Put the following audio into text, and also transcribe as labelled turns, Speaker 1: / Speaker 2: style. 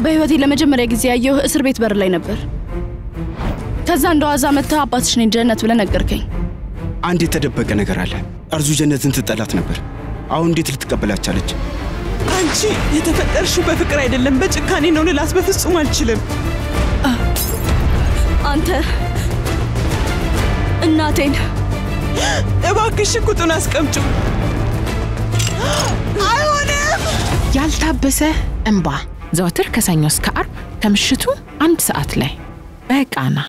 Speaker 1: በህይወቴ ለመጀመሪያ ጊዜ ያየሁ እስር ቤት በር ላይ ነበር። ከዛ እንደ ዋዛ መጥተህ አባትሽ ነኝ ጀነት ብለህ ነገርከኝ።
Speaker 2: አንድ የተደበቀ ነገር አለ። እርዙ ጀነትን ትጠላት ነበር። አሁን እንዴት ልትቀበላት ቻለች?
Speaker 3: አንቺ የተፈጠርሽው በፍቅር አይደለም በጭካኔ ነው ልላት በፍጹም አልችልም።
Speaker 1: አንተ እናቴን
Speaker 3: እባክሽ ሽጉጡን አስቀምጩ። አይሆንም።
Speaker 4: ያልታበሰ እንባ ዘወትር ከሰኞ እስከ አርብ ከምሽቱ አንድ ሰዓት ላይ በቃና